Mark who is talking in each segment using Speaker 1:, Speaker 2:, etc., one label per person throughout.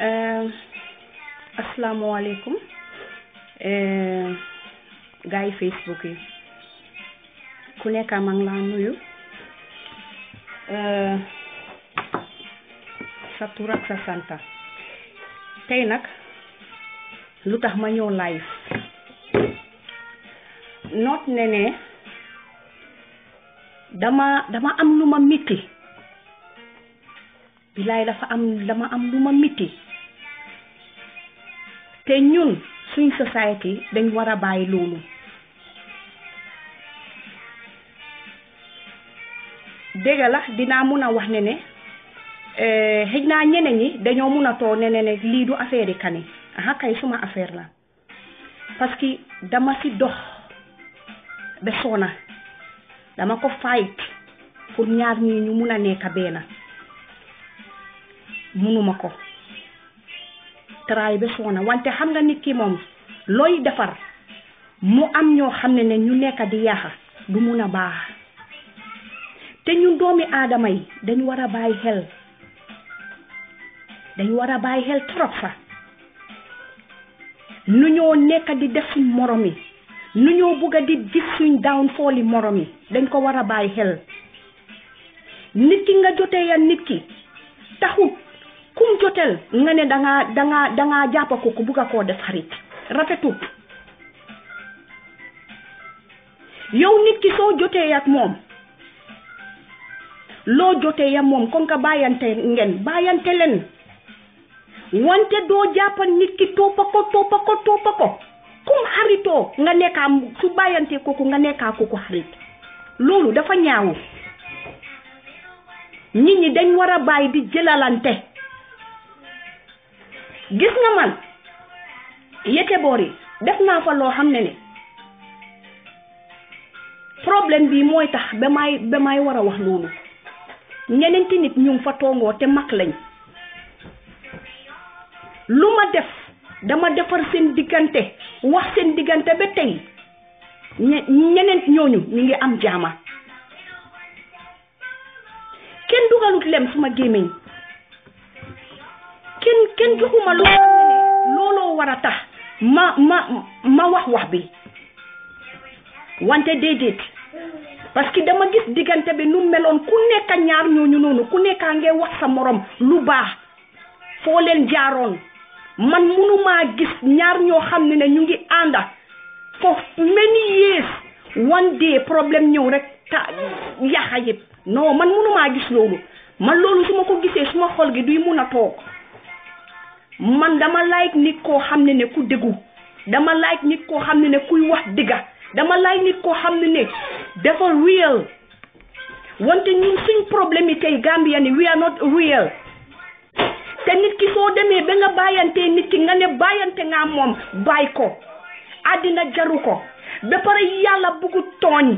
Speaker 1: asalaamaaleykum gars yi Facebook yi ku nekk maa ngi laa nuyu sa tur ak sa santa tey nag lu tax ma ñëw live noot ne ne dama dama am lu ma mitti bilaay dafa am dama am lu ma mitti te ñun suñ society dañ war a bàyyi loolu dégg la dinaa mun a wax ne ne xëj naa ñeneen ñi dañoo mun a too ne ne ne lii du affaire yi kani aha kay suma affaire la parce que dama si dox ba soona dama ko fight pour ñaar ñii ñu mun a nekk benn munuma ko taraay ba soona wante xam nga nit ki moom looy defar mu am ñoo xam ne ne ñu nekk di yaaxa du mun a baax te ñun doomi aadama yi dañ war a bàyyi xel dañ war a bàyyi xel trop sax nu ñoo nekk di def suñ morom yi nu ñoo bugg a di gis suñ downfall yi morom yi dañ ko war a bàyyi xel nit ki nga jotee ya nit ki taxut kum jotel nga ne dangaa dangaa dangaa jàppa ko ku bugg a koo def xarit rafetut yow nit ki soo jotee ak moom loo jotee ya moom comme que bàyyante ngeen bàyyante leen wante doo jàppa nit ki toppa ko toppa ko toppa ko kum xaritoo nga nekkaa su bàyyante kooku nga nekkaa kooku xarit loolu dafa ñaawu nit ñi dañ war a bàyyi di jëlalante gis nga man yete boor yi def naa fa loo xam ne ne problème bi mooy tax ba may ba may war a wax loolu ñeneenti nit ñu ngi fa toongoo te mag lañ lu ma def dama defar seen diggante wax seen diggante ba tey ñe ñeneen ñooñu ñu ngi am jaama kenn dugalut lem suma gémmiñ kenn kenn joxuma loo xam ne ne looloo war a tax ma ma ma wax wax bi wante déedéet parce que dama gis diggante bi nu meloon ku nekk ñaar ñooñu noonu ku nekkaa ngee wax sa morom lu baax foo leen jaaroon man munumaa gis ñaar ñoo xam ne ne ñu ngi ànda for many years one day problème ñëw rek ta yaxa yëpp non man munumaa gis loolu man loolu su ma ko gisee suma xol gi duy mun a toog man dama like nit koo xam ne ne ku déggu dama like nit koo xam ne ne kuy wax digga dama like nit koo xam ne ne dafa real wante ñun suñ problème yi tey Gambia ni we are not real te nit ki soo demee ba nga bàyyantee nit ki nga ne bàyyante nga moom bàyyi ko àddina jaru ko ba pare yàlla buggu tooñ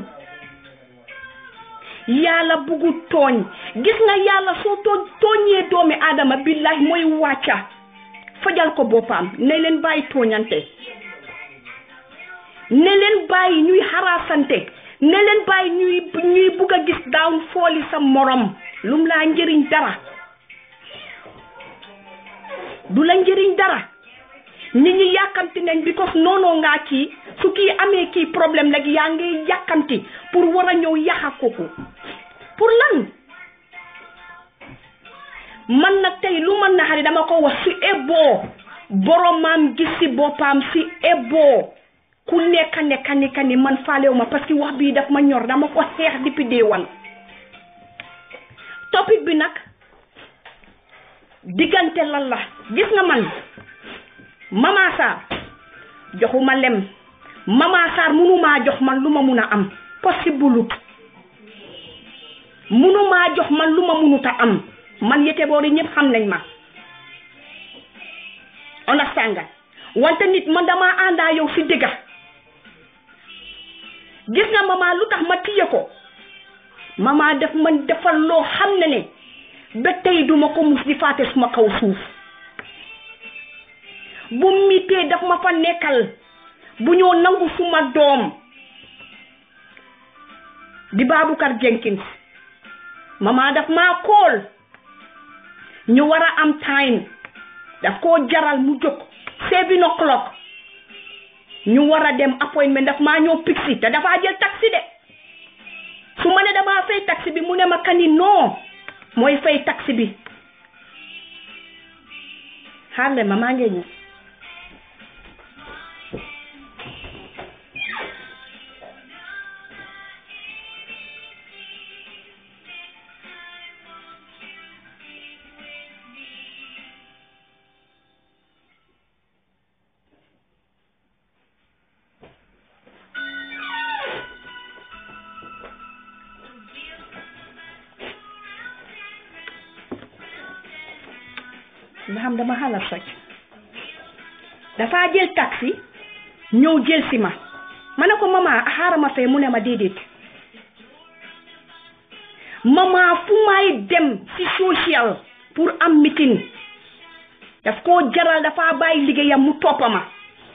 Speaker 1: yàlla buggu tooñ gis nga yàlla soo too tooñee doomi aadama billahi mooy wàcca fajal ko boppam ne leen bàyyi tooñante ne leen bàyyi ñuy xaraasante ne leen bàyyi ñuy ñuy bugg a gis daaw fooli sa morom lum laa njëriñ dara du la njëriñ dara nit ñi yàkkamti nañ because noonoo ngaa kii su kii amee kii problème rek yaa ngi yàkkamti pour war a ñëw yaxa kooku pour lan man nag tey lu ma naxari dama ko wax si eboo boromam gis si boppam si eboo ku nekka nekka nekka ni man faalewu ma parce que wax bii daf ma ñor dama ko xeex depuis day wan topic bi nag diggante lan la gis nga man Mama Sarr joxuma lem Mama Sarr munumaa jox man lu ma mun a am possible munumaa jox man lu ma munut a am man yete boori ñëpp xam nañ ma understand nga wante nit man dama àndaa yow si dëgga gis nga mama lu tax ma tiye ko mama def man defal loo xam ne ne ba tey duma ko mus di faate suma kaw suuf bu mitee daf ma fa nekkal bu ñoo nangu suma doom di Baboucarr Jenkins mama daf maa kool ñu war a am time daf koo jaral mu jóg seven o'clock ñu war a dem appointment daf maa ñëw pixi te dafaa jël taxi de su ma ne damaa fay taxi bi mu ne ma kani non mooy fay taxi bi xaarle ma maa ngi ñëw nga xam dama xala soj dafa jël taxi ñëw jël si ma ma ne ko mama xaaral ma fee mu ne ma déedéet mama fu may dem ci social pour am meeting daf koo jaral dafa bàyyi liggéeyam mu toppa ma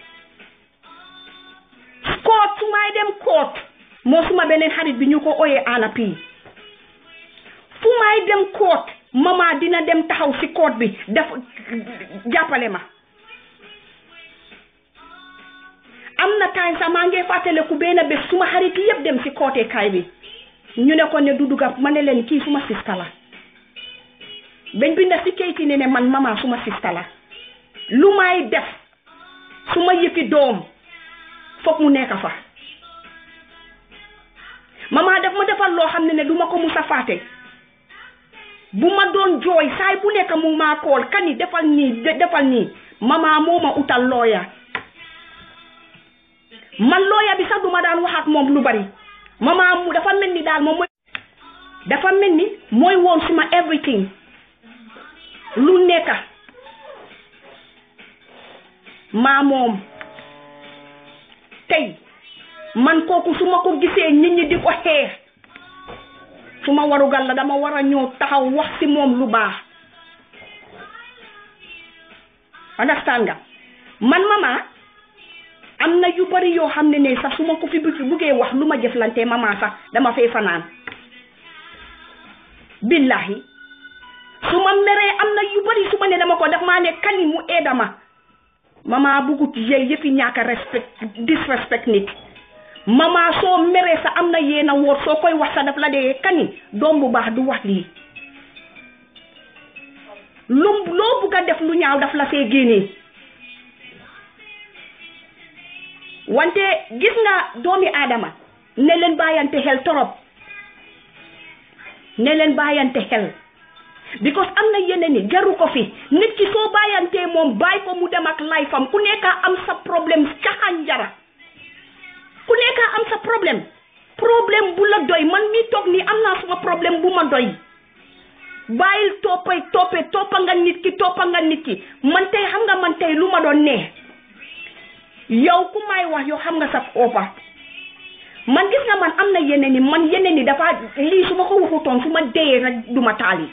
Speaker 1: koot su may dem koot moo suma beneen xarit bi ñu ko oyee ana pii fu may dem koot mama dina dem taxaw ci koot bi def jàppale ma am na time sax maa ngi fàttaleku benn bés suma xarit yëpp dem ci kootee kaay bi ñu ne ko ne du dugga ma ne leen kii suma sista la bañ binda ci kayit ne ne man mama suma sista la lu may def suma yëfi doom foog mu nekk fa mama daf ma defal loo xam ne ne du ma ko musa fàtte bu ma doon jooy saay bu nekk mu maa kool kani defal nii defal nii mama moo ma utal looya man looya bi sax duma daan wax ak moom lu bari mama mu dafa mel ni daal moom mooy dafa mel ni mooy woon suma everything lu nekka maa moom tey man kooku su ma ko gisee nit ñi di ko xeex su ma warugal la dama war a ñëw taxaw wax ci moom lu baax understand nga man mama am na yu bari yoo xam ne ne sax su ma ko fi buggee wax lu ma jëflante mama sax dama fay fanaan billahi su ma meree am na yu bari su ma ne dama ko def maa ne kani mu eedama mama bugut yey yëfi ñaaka respect disrespect nit mama soo meree sa am na yéena woor soo koy wax sa daf la dee kani doom bu baax du wax lii lu loo bugg a def lu ñaaw daf la see génnee wante gis nga doomi aadama ne leen bàyyante xel torop ne leen bàyyante xel because am na yeneen ni jaru ko fi nit ki soo bàyyantee moom bàyyi ko mu dem ak life am ku nekka am sa problème caxaan jara ku nekka am sa problème problème bu la doy man mi toog nii am naa suma problème bu ma doy bàyyil toppay toppe toppa nga nit ki toppa nga nit ki man tey xam nga man tey lu ma doon nee yow ku may wax yow xam nga sa oppa man gis nga man am na yeneen ni man yeneen ni dafa lii su ma ko waxutoon su ma deyee rek du ma taali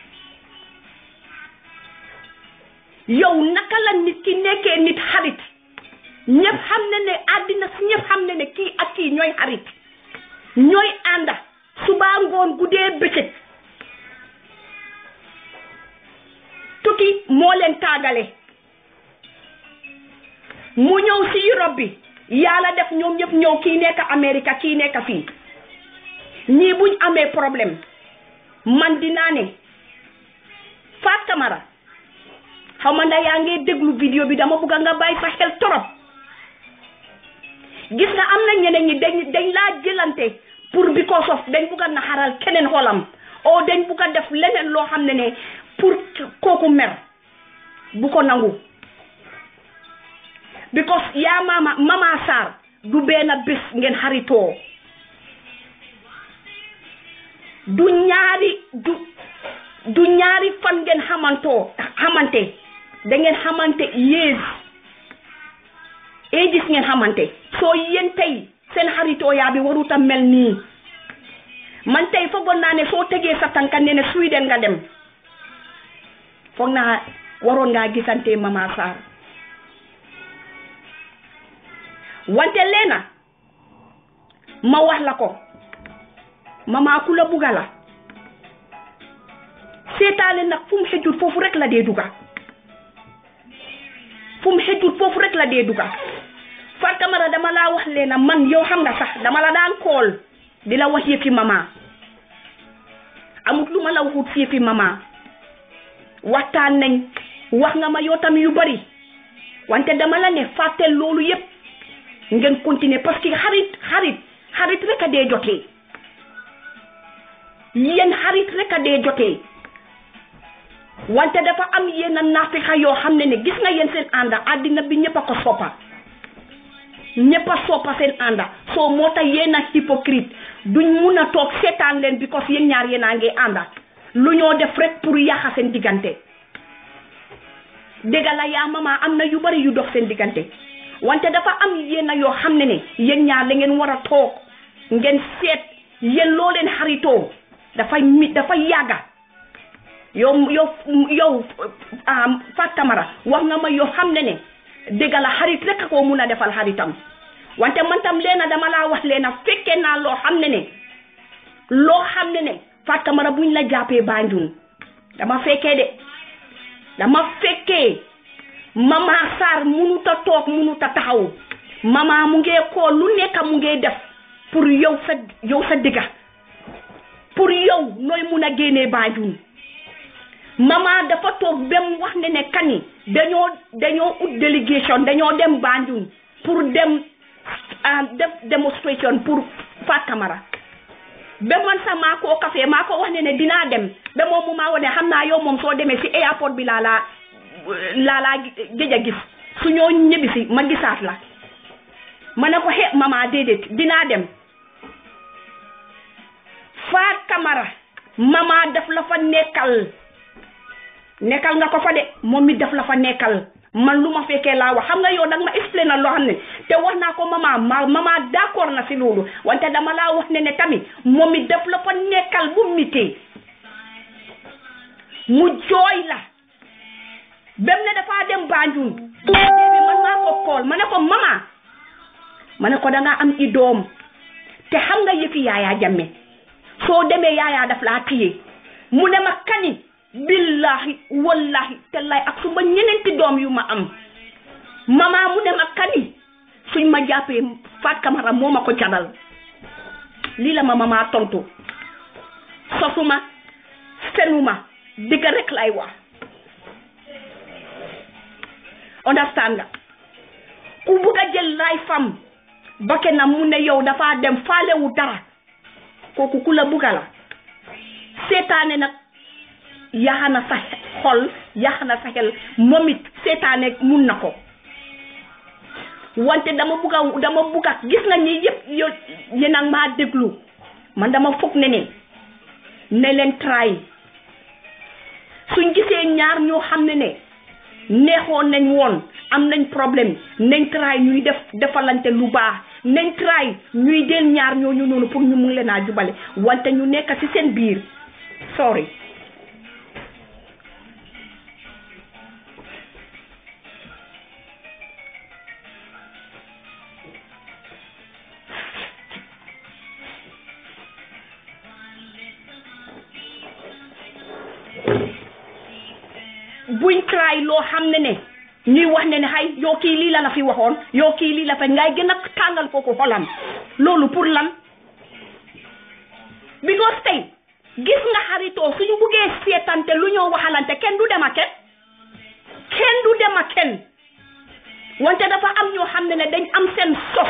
Speaker 1: yow naka la nit ki nekkee nit xarit ñëpp xam ne ne àddina si ñëpp xam ne ne kii ak kii ñooy xarit ñooy ànda subaa ngoon guddee bëccëg tukki moo leen taagale mu ñëw si Europe bi yàlla def ñoom ñëpp ñëw kii nekk Amérique kii nekk fii ñii buñ amee problème man dinaa ne Faat Camara xaw ma ndax yaa ngi déglu vidéo bi dama bëgg nga bàyyi sa xel torop gis nga am na ñeneen ñi dañ dañ laa jëlante pour because of dañ bëgg a naxaral keneen xolam o dañ bëgg a def leneen loo xam ne ne pour kooku mer bu ko nangu because yaa mama mama Sarr du benn bés ngeen xaritoo du ñaari du du ñaari fan ngeen xamantoo xamante da ngeen xamante yées ee gis ngeen xamante soo yéen tey seen xaritoo yaa bi warut a mel nii man tey foogoon naa ne soo tegee sa tànka ne ne Sweden nga dem foog naa waroon ngaa gisante mama Sarr wante leena ma wax la ko mama ku la bugga la seetaane nag fu mu xëjul foofu rek la dee dugga fu mu xëjut foofu rek la dee duga Fatou Camara dama laa wax leena man yow xam nga sax dama la daan kool di la wax yëfi mama amut lu ma la waxut fi yëfi mama waxtaan nañ wax nga ma yow tamit yu bari wante dama la ne fàttel loolu yëpp ngeen continuer parce que xarit xarit xarit rek a dee jotee yéen xarit rek a dee jotee wante dafa am yenn naafika yoo xam ne ne gis nga yéen seen ànda àddina bi ñëpp a ko soppa ñëpp a soppa seen ànda soo moo tax yéen a hypocrite duñ mun a toog seetaan leen because yéen ñaar yéen a ngi ànda lu ñoo def rek pour yàqa seen diggante dégg la yaa mama am na yu bari yu dox seen diggante wante dafa am yéen yoo xam ne ne yéen ñaar la ngeen war a toog ngeen seet yéen loo leen xaritoo dafay mi dafay yàgga yow yow yow Fatou Camara wax nga ma yoo xam ne ne dégg la xarit rek a koo mun a defal xaritam wante man tam leena dama laa wax leena fekkee naa loo xam ne ne loo xam ne ne Fatou Camara buñ la jàppee Banjul dama fekkee de dama fekkee mama Sarr munut a toog munut a taxaw mama mu ngee kool lu nekk mu ngee def pour yow sa yow sa digga pour yow nooy mun a génnee Banjul mama dafa toog ba mu wax ne ne kani dañoo dañoo ut délégation dañoo dem Banjul pour dem def démonstration pour Fatou Camara ba man sax maa koo café maa ko wax ne ne dinaa dem ba moom mu maa wane xam naa yow moom soo demee si airport bi laa laa laa laa géej a gis su ñoo ñibbisi ma gisaat la ma ne ko xe mama déedéet dinaa dem Fatou Camara mama daf la fa nekkal nekkal nga ko fa de moom mi daf la fa nekkal man lu ma fekkee laa wax xam nga yow danga ma expliqué na loo xam ne te wax naa ko mama ma mama d'accord na si loolu wante dama laa wax ne ne tamit moom mi daf la fa nekkal bu mitee mu jooy la bem ne dafaa dem Banjul bi man maa ko kool ma ne ko mama ma ne ko dangaa am i doom te xam nga yëfi yaayaa jamme soo demee yaayaa daf laa téye mu ne ma kani billahi wallahi tallahi ak suma ñeneenti doom yu ma am mama mu ne ma kani suñ ma jàppee Fatou Camara moo ma ko jadal lii la ma mama tontu sosuma senuma digg rek lay wax understand nga ku bugg a jël lay fam bakke na mu ne yow dafa dem faalewu dara kooku ku la bugga la seetaane nag yaxa na sa xol yaxa na sa xel moom it seetaane mun na ko wante dama bugga dama bugga gis nga ñi yëpp yo yéen a maa déglu man dama foog ne ne ne leen try suñ gisee ñaar ñoo xam ne ne neexoon nañ woon am nañ problème nañ try ñuy def defalante lu baax nañ try ñuy del ñaar ñooñu noonu pour ñu mun leen a jubale wante ñu nekk ci seen biir sorry buñ try loo xam ne ne ñuy wax ne ne xay yow kii lii la la fi waxoon yow kii lii la fa ngay gën a tàngal kooku xolam loolu pour lan because tey gis nga xaritoo suñu buggee seetante lu ñoo waxalante kenn du dem a kenn kenn du dem a kenn wante dafa am ñoo xam ne ne dañ am seen sos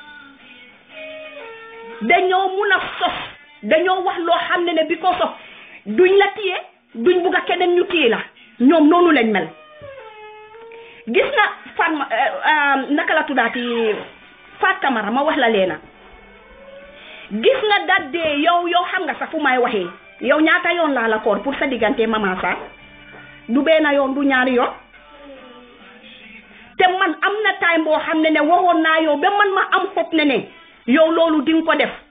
Speaker 1: dañoo mun a sos dañoo wax loo xam ne ne bi ko sos duñ la téye duñ bugg a keneen ñu téye la ñoom noonu lañ mel gis nga fan naka la tuddaati Fatou Camara ma wax la leena gis nga daddee yow yow xam nga sax fu may waxee yow ñaata yoon laa la koor pour sa diggante mama sa du benn yoon du ñaari yoon te man am na time boo xam ne ne waxoon naa yow ba man ma am xob ne ne yow loolu di nga ko def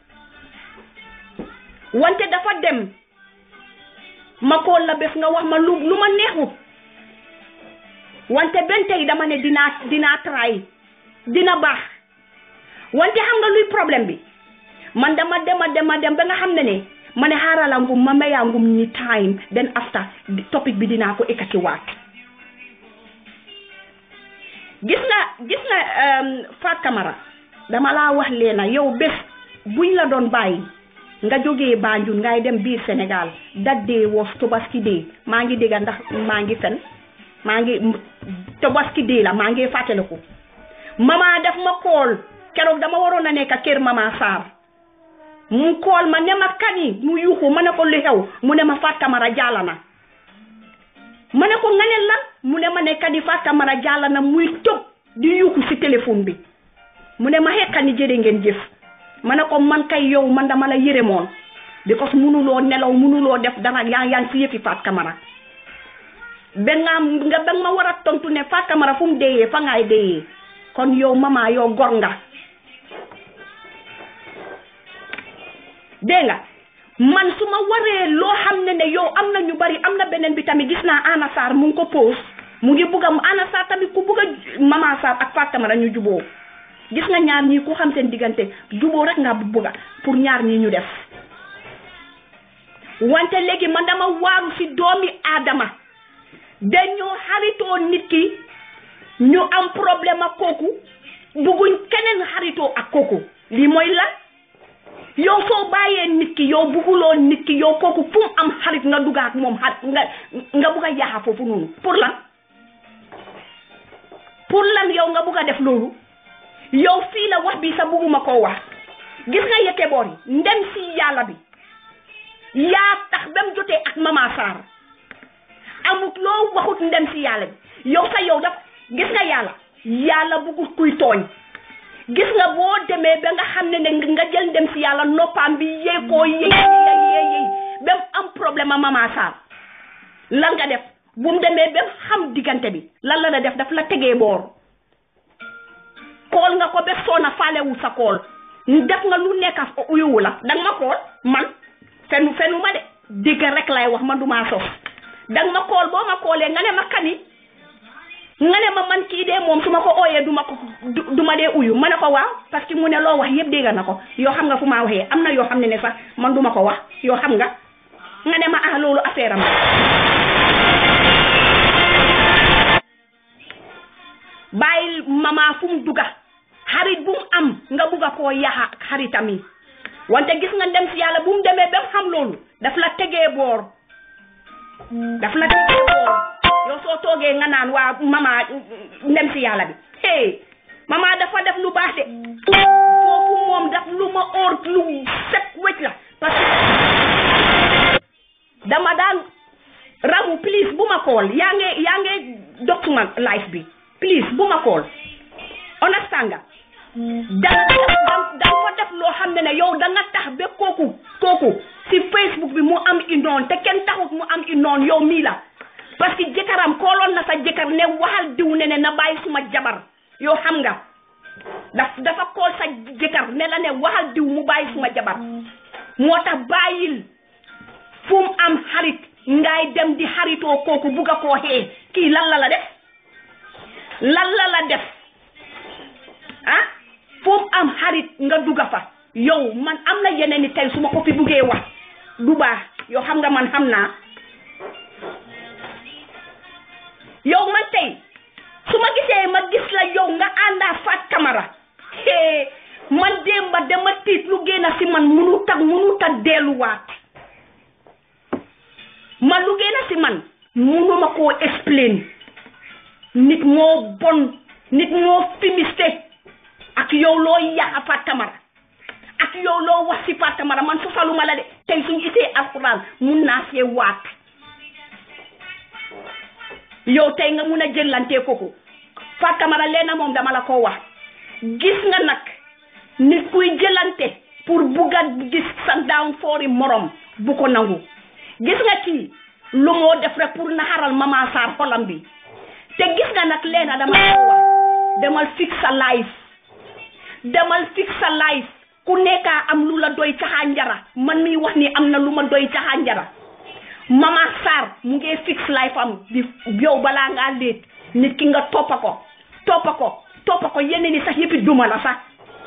Speaker 1: wante dafa dem ma kool la bés nga wax ma lu lu ma neexut wante benn tey dama ne dinaa dinaa try dina baax wante xam nga luy problème bi man dama dema dema dem ba nga xam ne ne ma ne xaarala ngum ma mayaa ngum ñi time then after topic bi dinaa ko ekkati waat gis nga gis nga Fat Camara dama laa wax leena yow bés buñ la doon bàyyi nga jógee Banjul ngay dem biir Sénégal that day was Tobaski day maa ngi dégga ndax maa ngi fen maa ngi Tobaski day la maa ngi fàttaliku mama def ma kool keroog dama waroon a nekk kër mama Sarr mu kool ma ne ma kani mu yuuxu ma ne ko lu xew mu ne ma Fat Camara jàlla na ma ne ko nga ne lan mu ne ma ne kani Fat Camara jàlla na muy tëb di yuuxu si téléphone bi mu ne ma xekkani jërë ngeen jëf ma ne ko man kay yow man dama la yërëmoon because munuloo nelaw munuloo def dara yaa yaa ngi si yëfi Fat Camara ba nga nga ba ma war a tontu ne Fat Camara fu mu deeyee fa ngaay deeyee kon yow mama yow gor nga dégg nga man su ma waree loo xam ne ne yow am na ñu bari am na beneen bi tamit gis naa Anna Sarr mu ngi ko pose mu ngi bugg a Anna Sarr tamit ku bugg a mama Sarr ak Fat Camara ñu juboo gis nga ñaar ñii ku xam seen diggante juboo rek nga bugga pour ñaar ñii ñu def wante léegi man dama waaru ci doomi aadama dañoo xaritoo nit ki ñu am problème ak kooku bugguñ keneen xaritoo ak kooku lii mooy lan yow soo bàyyee nit ki yow bugguloo nit ki yow kooku fu mu am xarit nga dugga ak moom xarit nga nga bugg a yaaxa foofu noonu pour lan pour lan yow nga bugg a def loolu yow fii la wax bi sa bugguma koo wax gis nga yëkke boor yi ndem si yàlla bi yaa tax ba mu jotee ak mama Sarr amut loo waxut ndem si yàlla bi yow sa yow daf gis nga yàlla yàlla buggut kuy tooñ gis nga boo demee ba nga xam ne ne nga jël ndem si yàlla noppaam bi yee koo yee yee yee ba mu am problème a mama Sarr lan nga def bu mu demee ba xam diggante bi lan la la def daf la tegee boor kool nga ko ba soona faalewu sa kool def nga lu nekk uyuwu la danga ma kool man fenu fenu ma de dégg rek lay wax man du maa sos danga ma kool boo ma koolee nga ne ma kani nga ne ma man kii dee moom su ma ko ooyee du ma ko du ma dee uyu ma ne ko waaw parce que mu ne loo wax yëpp dégg na ko yoo xam nga fu maa waxee am na yoo xam ne ne sax man du ma ko wax yoo xam nga nga ne ma ah loolu affaire am bàyyil mama fu mu dugga xarit bu mu am nga bugga koo yaxa xaritam yi wante gis nga dem si yàlla bu mu demee ba mu xam loolu daf la tegee boor daf la tegee boor yow soo toogee nga naan waa mama ndem si yàlla bi hey mama dafa def lu baax de foofu moom daf lu ma óor lu set wecc la parce que dama daan ramu please bu ma kool yaa nge yaa nge dog suma life bi please bu ma kool understand nga danga danga fa def loo xam ne ne yow danga tax ba kooku kooku si facebook bi mu am i noon te kenn taxut mu am i noon yow mii la parce que jëkkëram kooloon na sa jëkkër ne waxal diw ne ne na bàyyi suma jabar yow xam nga daf dafa kool sa jëkkër ne la ne waxal diw mu bàyyi suma jabar moo tax bàyyil fu mu am xarit ngay dem di xaritoo kooku bugga koo xee kii lan la la def lan la la def ah fu mu am xarit nga dugga fa yow man am na yeneen ni tey su ma ko fi buggee wax du baax yow xam nga man xam naa yow man tey su ma gisee ma gis la yow nga àndaa Fat Camara hee man démba dama tiit lu génn si man munu tag munu tag delluwaat man lu génn si man munuma koo explain nit moo bon nit moo fimiste ak yow loo yàq Fat Camara ak yow loo wax si Fat Camara man sosaluma la de tey suñu isee alxuraan mun naa see waat yow tey nga mun a jëlantee kooku Fat Camara leena moom dama la ko wax gis nga nag nit kuy jëlante pour bugga gis sa downfall morom bu ko nangu gis nga kii lu moo def rek pour naxaral mama Sarr xolam bi te gis nga nag leena dama la ko wax demal fix sa life demal fix sa life ku nekkaa am lu la doy caxaa njara man miy wax ni am na lu ma doy caxaa njara mama Sarr mu ngi fix life am di yow balaa ngaa léet nit ki nga toppa ko toppa ko toppa ko yeneen ni sax yëppi duma la sax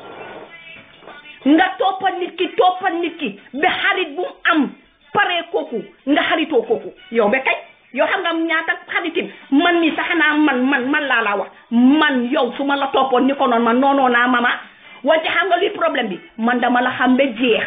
Speaker 1: nga toppa nit ki toppa nit ki ba xarit bu mu am paree kooku nga xaritoo kooku yow ba kay yow xam nga ñaata xaritin man mi sax xanaa man man man laa la wax man yow su ma la toppoon ni ko noonu man noonoo naa mama wante xam nga luy problème bi man dama la xam ba jeex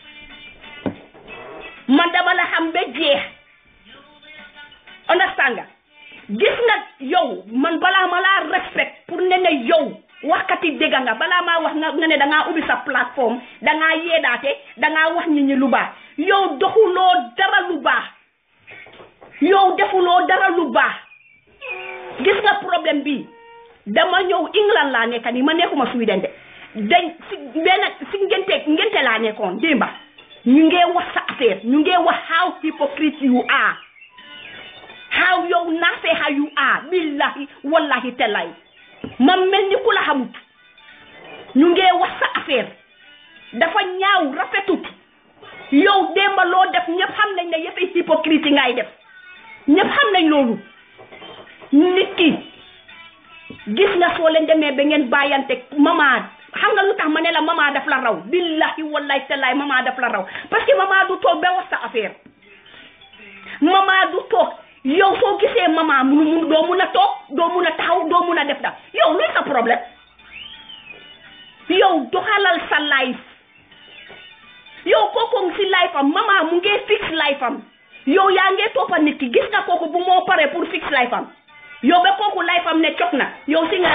Speaker 1: man dama la xam ba jeex understand nga gis nga yow man balaa ma laa respect pour ne ne yow waxkati dégg nga balaa maa wax nga nga ne dangaa ubbi sa plateforme dangaa yeedaate dangaa wax nit ñi lu baax yow doxuloo dara lu baax yow defuloo dara lu baax gis nga problème bi dama ñëw England laa nekka nii ma nekkuma Sweden de dañ si benn si ngente ngente laa nekkoon démba ñu ngee wax sa affaire ñu ngee wax how hypocrite you are how yow naafeexa you are billahi wallahi tellay ma mel ni ku la xamut ñu ngee wax sa affaire dafa ñaaw rafetut yow démba loo def ñëpp xam nañ ne yëpp hypocrite ngay def ñëpp xam nañ loolu nit ki gis nga soo leen demee ba ngeen bàyyante mama xam nga lu tax ma ne la mama daf la raw billahi wallahi tallaay mama daf la raw parce que mama du toog ba wax sa affaire mama du toog yow soo gisee mama munu mun doo mun a toog doo mun a taxaw doo mun a def da yow luy sa problème yow doxalal sa life yow kooku si life am mama mu ngee fix life am yow yaa ngee toppa nit ki gis nga kooku bu moo pare pour fix life am yow ba kooku life am ne cog na yow si nga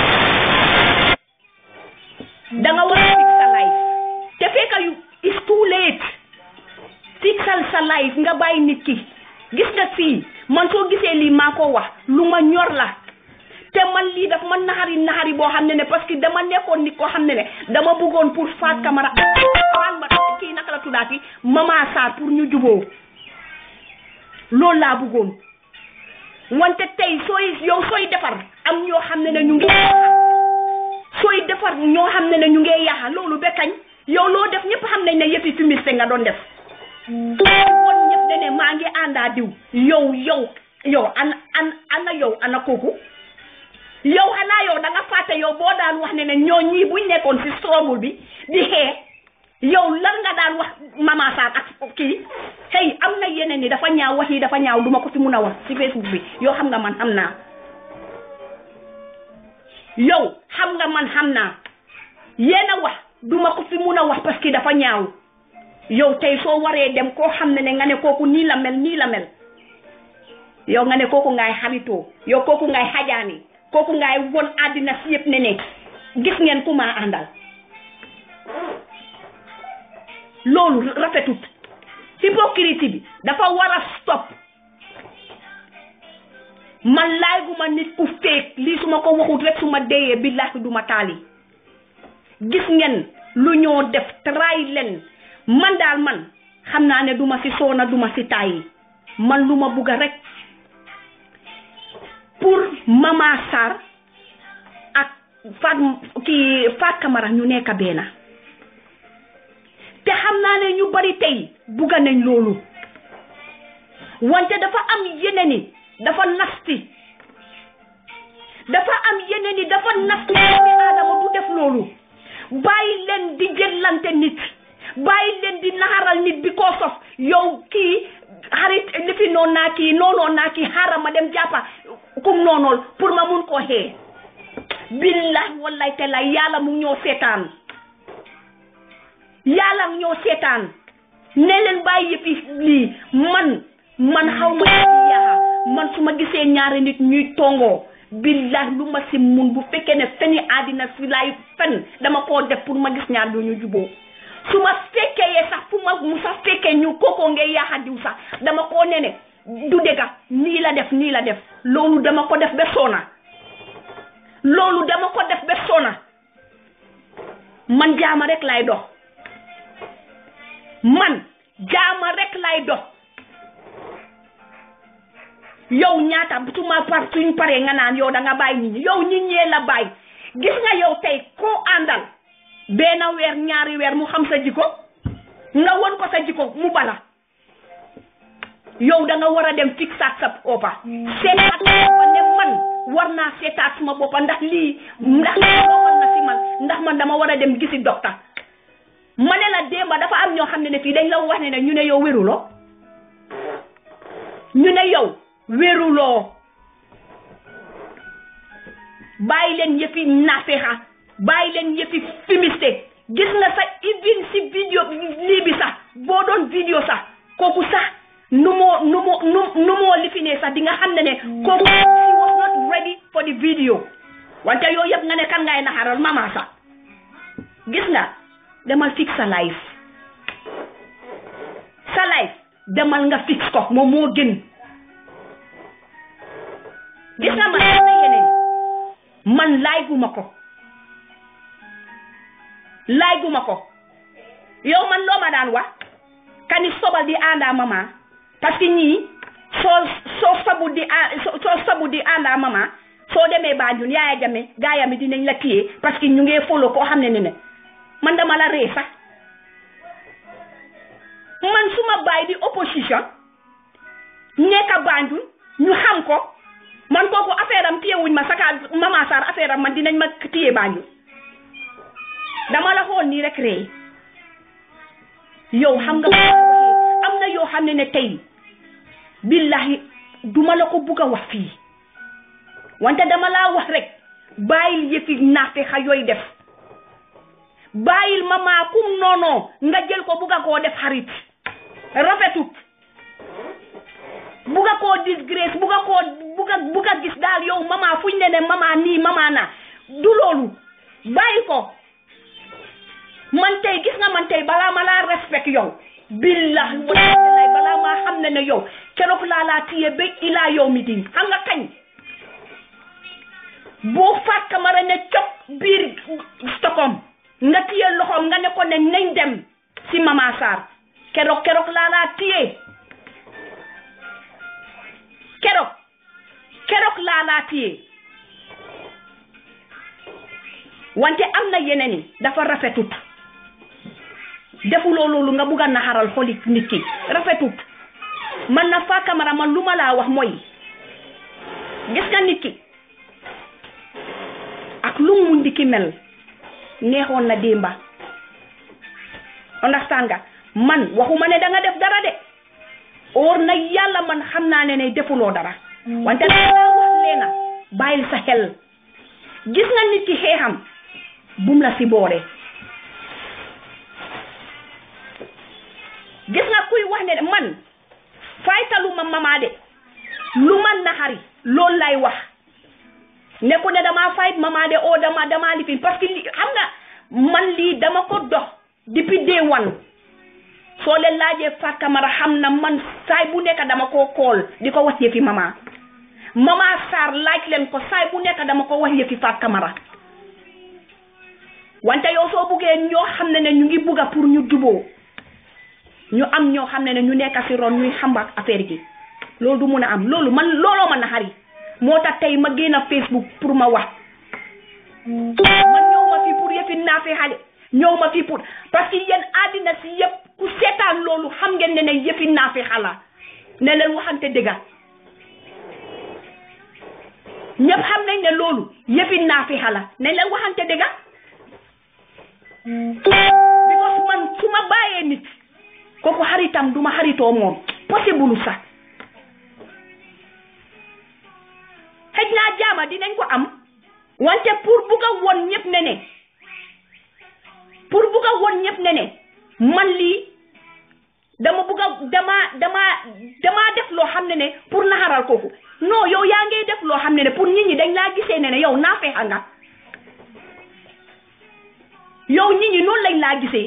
Speaker 1: da nga war a fix sa life te fekka yu it's too late fixal sa life nga bàyyi nit ki gis nga fii man soo gisee lii maa ko wax lu ma ñor la te man lii daf ma naxari naxari boo xam ne ne parce que dama nekkoon nit koo xam ne ne dama bëggoon pour Fatou Camara waan ma kii naka la tuddaati Mama Sarr pour ñu juboo loolu laa bëggoon wante tey sooy yow sooy defar am ñoo xam ne ne ñu ngi sooy defar ñoo xam ne ne ñu ngee yaaxa loolu ba kañ yow loo def ñëpp xam nañ ne yëfi fumiste nga doon def woon ñëpp ne ne maa ngi àndaa diw yow yow yow ana an ana yow ana kooku yow xanaa yow da nga fàtte yow boo daan wax ne ne ñoo ñii buñ nekkoon si struggle bi di xee yow lan nga daan wax Mama Sarr ak kii hey am na yeneen ni dafa ñaaw wax yi dafa ñaaw duma ko fi mun a wax si Facebook bi yow xam nga man xam naa yow xam nga man xam naa yéen a wax duma ko fi mun a wax parce que dafa ñaaw yow tey soo waree dem koo xam ne ne nga ne kooku nii la mel nii la mel yow nga ne kooku ngaay xaritoo yow kooku ngaay xajaani kooku ngaay won àddina si yëpp ne ne gis ngeen ku maa àndal loolu rafetut hypocrisie bi dafa war a stop man laay gu ma nit ku féeg lii su ma ko waxut rek su ma deyee billahi du ma taali gis ngeen lu ñoo def tray leen man daal man xam naa ne duma ci soona duma ci tàyyi man lu ma bugga rek pour Mama Sarr ak Fat kii Fat Camara ñu nekk benn te xam naa ne ñu bari tey bugga nañ loolu wante dafa am yeneen dafa nasti dafa am yeneen i dafa nasti doomi aadama du def loolu bàyyi leen di jëllante nit bàyyi leen di naxaral nit bi koo sof yow kii xarit lifi noon naa kii noonoon naa kii xaaral ma dem jàppa kum noonool pour ma mun koo xee billahi wallahi te la yàlla mu ñoo seetaan yàlla ñoo seetaan ne leen bàyyi yëppi lii man man xaw ma ci yaa man su ma gisee ñaari nit ñuy tongoo billahi lu ma si mun bu fekkee ne feni àddina si laay fen dama koo def pour ma gis ñaar du ñu juboo su ma fekkee yee sax fu ma mu sax fekkee ñu kookoo ngay yaaxa diw sax dama koo ne ne du dëgga nii la def nii la def loolu dama ko def ba soona loolu dama ko def ba soona man jaama rek lay dox man jaama rek lay dox yow ñaata su ma par suñ paree nga naan yow da nga bàyyi nit ñi yow nit ñee la bàyyi gis nga yow tey koo àndal benn weer ñaari weer mu xam sa jikko nga won ko sa jikko mu bala yow da nga war a dem fixaat sa boppa seetaat sa boppa ne man war naa seetaat suma boppa ndax lii ndax war na si man ndax man dama war a dem gisi docteur ma ne la démba dafa am ñoo xam ne ne fii dañ la wax ne ne ñu ne yow wéruloo ñu ne yow wéruloo bàyyi leen yëfi nafexa bàyyi leen yëfi fumiste gis nga sax even si vidéo lii bi sax boo doon vidéo sax kooku sax nu moo nu moo nu nu moo lifinee sax di nga xam ne ne kooku he was not ready for the video wante yooyu yëpp nga ne kan ngay naxaral mama sax gis nga demal fix sa life sa life demal nga fix ko moom moo gën gis nga man am na yeneen man laay guma ko laay guma ko yow man loo ma daan wax kani sobal di àndaa mama parce que ñii soo soo sabu di soo sabu di àndaa mama soo demee Banjul yaaya jame gaayam yi dinañ la téye parce que ñu ngee follow koo xam ne ne ne man dama la ree sax man suma baay di opposition nekka Banjul ñu xam ko man kooku affaire am téye wuñ ma saka mama Sarr affaire am man dinañ ma téye Banjul dama la xool nii rek ree yow xam nga am na yoo xam ne ne tey billahi duma la ko bugg a wax fii wante dama laa wax rek bàyyil yëfi naafe xa yooyu def bàyyil mama kum noonoo nga jël ko bugga koo def xarit rafetut bugga koo disgrace bugga koo bugga bugga gis daal yow mama fuñ ne ne mama nii mama na du loolu bàyyi ko man tey gis nga man tey balaa ma laa respect yow billahi wallahi balaa maa xam ne ne yow keroog laa laa tiye ba ilaa yow mi din xam nga kañ boo faat kamara ne cop biir Stockholm nga tiye loxoom nga ne ko ne nañ dem si Mama Sarr keroog keroog laa laa tiye keroog keroog laa laa tiye wante am na yeneen yi dafa rafetut defuloo loolu nga bugg a naxaral xoli nit ki rafetut man na faa kamara man lu ma laa wax mooy gis nga nit ki ak lu mu di ki mel neexoon na démba understand nga man waxuma ne da nga def dara de óor na yàlla man xam naa ne ne defuloo dara wante danga laa wax leena bàyyil sa xel gis nga nit ki xeexam bum la si boore gis nga kuy wax ne man faytaluma mama de lu ma naxari loolu lay wax ne ko ne dama fayt mama de o dama dama lifin parce que li xam nga man lii dama ko dox depuis day one soo leen laajee Fat Camara xam na man saay bu nekk dama koo kool di ko wax yëfi mama mama Sarr laaj leen ko saay bu nekk dama ko wax yëfi Fat Camara wante yow soo buggee ñoo xam ne ne ñu ngi bugga pour ñu juboo ñu am ñoo xam ne ne ñu nekk si ron ñuy xambak affaire gi loolu du mun a am loolu man looloo ma naxari moo tax tey ma génn Facebook pour ma wax man ñëw ma fii pour yëfi naafe xale ñëw ma fii pour parce que yéen àddina si yëpp ku seetaan loolu xam ngeen ne ne yëfi naafe xala ne leen waxante dëgga ñëpp xam nañ ne loolu yëfi naafe xala ne leen waxante dëgga because man su ma bàyyee nit kooku xaritam duma xaritoo moom possible sax xëj naa jaama dinañ ko am wante pour bugg a won ñëpp ne ne pour bugg a won ñëpp ne ne man lii dama bugg a dama dama dama def loo xam ne ne pour naxaral kooku non yow yaa ngi def loo xam ne ne pour nit ñi dañ laa gisee ne ne yow naa feexa nga yow nit ñi noonu lañ laa gisee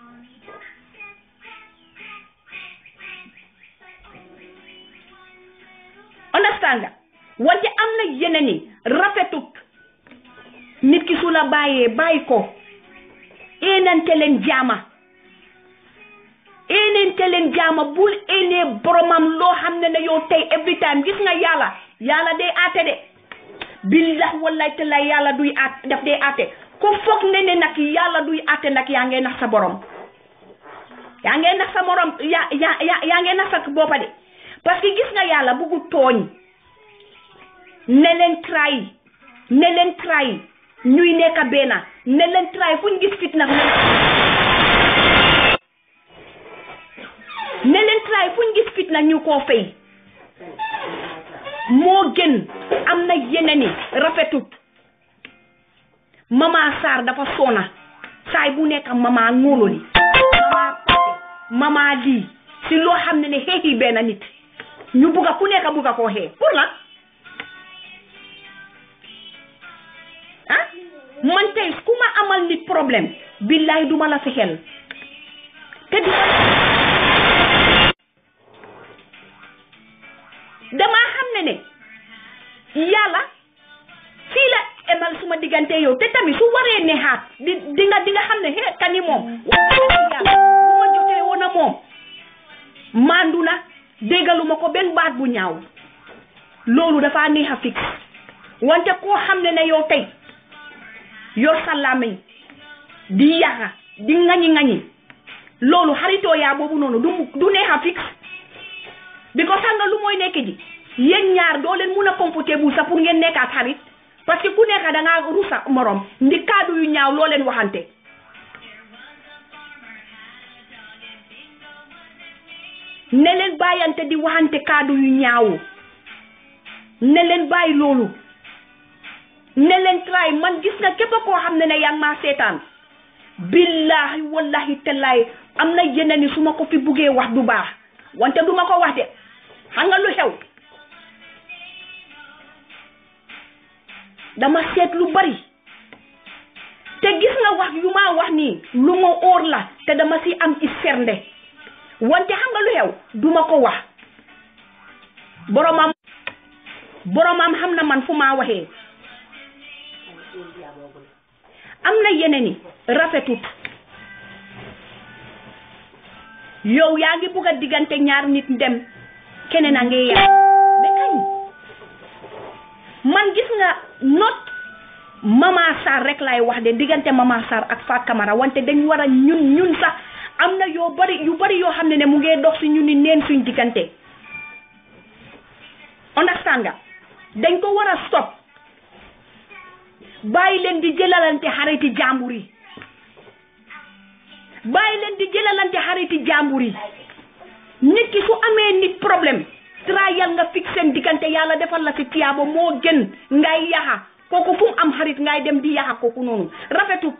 Speaker 1: understand nga wante am na yeneen yi rafetut nit ki su la bàyyee bàyyi ko éenante leen jaama éenante leen jaama bul éenee boromam loo xam ne ne yow tey every time gis nga yàlla yàlla day aate de billah wallahi taala yàlla duy aat daf day aate ko foog ne ne nag yàlla duy aate nag yaa ngee nax sa borom yaa ngee nax sa morom yaa yaa yaa ngee nax sa boppa de parce que gis nga yàlla buggu tooñ ne leen try ne leen try ñuy nekk benn ne leen try fu ñu gis fitna ne leen try fu ñu gis fitna ñu koo fay moo gën am na yeneen i rafetut mama Sarr dafa soona saay bu nekk mama ngóololi mama Pate mama lii si loo xam ne ne xeexi benn nit ñu bugga ku nekk bugga koo xee pour lan ah man tey ku ma amal nit problème billahi duma la fexeel te di damaa xam ne ne yàlla fii la emal suma diggante yow te tamit su waree neexaat di di nga di nga xam ne he kani moom yàlla bu ma jotee woon a moom mandu na déggaluma ko benn baat bu ñaaw loolu dafa neex a fix wante koo xam ne ne yow tey yor sa làmmiñ di yaxa di ŋañi ŋañi loolu xaritoo yaa boobu noonu du du neex a fix bi ko sànga lu mooy nekk ji yéen ñaar doo leen mun a comfortable sax pour ngeen nekkaat xarit parce que ku nekk da ngaa rusa morom ndi kaddu yu ñaaw loo leen waxante ne leen bàyyante di waxante kaddu yu ñaaw ne leen bàyyi loolu ne leen try man gis nga képp koo xam ne ne yaa ngi maa seetaan billahi wallahi tallahi am na yeneen ni su ma ko fi buggee wax du baax wante du ma ko wax de xam nga lu xew dama seet lu bari te gis nga wax yu ma wax nii lu ma óor la te dama si am i sernde wante xam nga lu xew du ma ko wax boromam boromam xam na man fu maa waxee am na yeneen i rafetut yow yaa ngi bugg a diggante ñaar nit dem keneen a ngi yàq ba kañ man gis nga not Mama Sarr rek laay wax de diggante Mama Sarr ak Fa Camara wante dañ war a ñun ñun sax am na yoo bari yu bari yoo xam ne ne mu ngee dox si ñu ni neen suñ diggante understand nga dañ ko war a stop bàyyi leen di jëlalante xariti jàmbur yi bàyyi leen di jëlalante xariti jàmbur yi nit ki su amee nit problème trayal nga fix seen diggante yàlla defal la ci tiyaaba moo gën ngay yaxa kooku fu mu am xarit ngay dem di yaxa kooku noonu rafetut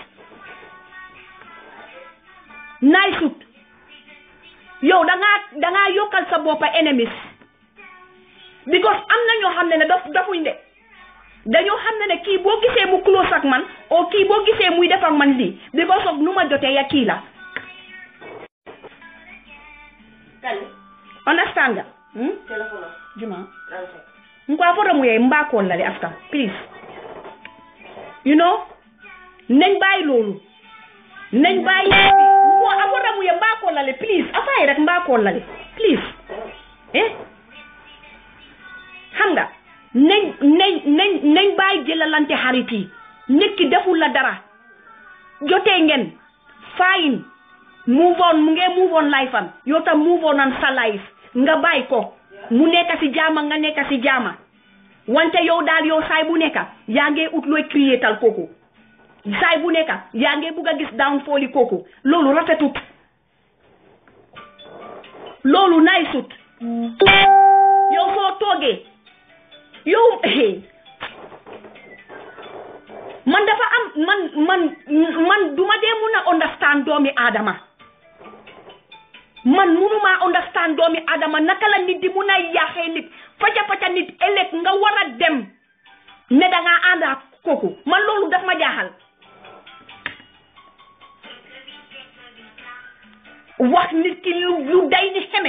Speaker 1: naay sut yow dangaa dangaa yokkal sa boppa enemies because am na ñoo xam ne ne daf dafuñ de dañoo xam ne ne kii boo gisee mu close ak man o kii boo gisee muy def ak man lii because of nu ma jotee ya kii la understand nga juma nkwa fota mu yey mbaakool la de after please you know nañ bàyyi loolu nañ bàyyi ko a fota mu ye mbaakool la le please afaay rek mbaakool la le please eh xam nga nañ nañ nañ nañ bàyyi jëlalante xarit yi nit ki deful la dara jotee ngeen fine move on mu ngee move on life am yow tam move on an sa life nga bàyyi ko mu nekk si jaama nga nekk si jaama wante yow daal yow saay bu nekk yaa ngee ut looy créétal kooku saay bu nekk yaa ngee bugg a gis downfall yi kooku loolu rafetut loolu nay sut yow soo toogee yow man dafa am man man man duma dee mun a understand doomi aadama man munuma understand doomi adama naka la nit di mun a yaaxee nit faca faca nit ëllëg nga war a dem ne da ngaa ànd ak kooku man loolu daf ma jaaxal wax nit ki lu lu day ni xeme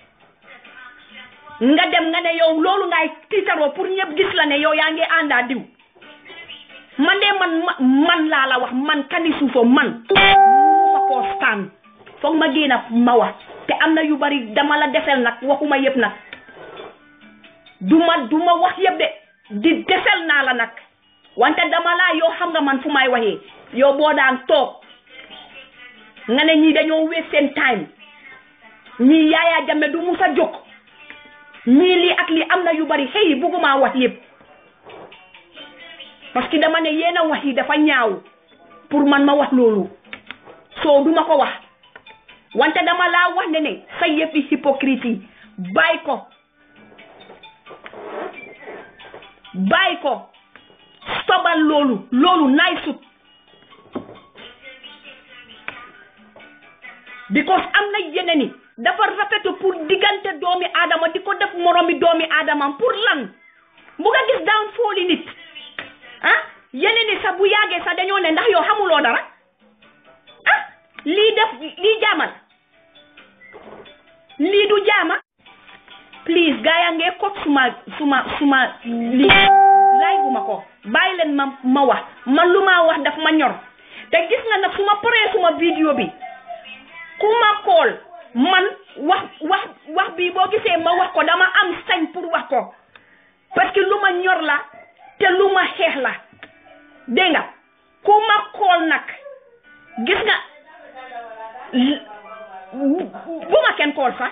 Speaker 1: nga dem nga ne yow loolu ngay tiitaroo pour ñëpp gis la ne yow yaa ngi àndaa diw man de man man laa la wax man kani suufo man ma koo stand foog ma génn ma wax te am na yu bari dama la desel nag waxuma yëpp nag duma duma wax yëpp de di desel naa la nag wante dama laa yow xam nga man fu may waxee yow boo daan toog nga ne ñii dañoo waste seen time ñii Yaya Jammeh du musa jóg ñii lii ak lii am na yu bari xëy bugguma wax yëpp parce que dama ne yéen a wax yi dafa ñaaw pour man ma wax loolu soo duma ko wax wante dama laa wax ne ne sa yëfi hypocrite yi bàyyi ko bàyyi ko stobal loolu loolu naay sut because am na yeneen i dafa rafetu pour diggante doomi aadama di ko def moromi doomi aadamam pour lan bu nga gis daan fooli nit ah yeneen i sax bu yàggee sax dañoo ne ndax yow xamuloo dara ah lii def lii jaamal lii du jaama please gaa yaa ngee kot suma suma suma lii laay bu ma ko bàyyi leen ma ma wax man lu ma wax daf ma ñor te gis nga nag su ma paree suma vidéo bi ku ma kool man wax wax wax bi boo gisee ma wax ko dama am sañ pour wax ko parce que lu ma ñor la te lu ma xeex la dégg nga ku ma kool nag gis nga bu ma kenn kool sax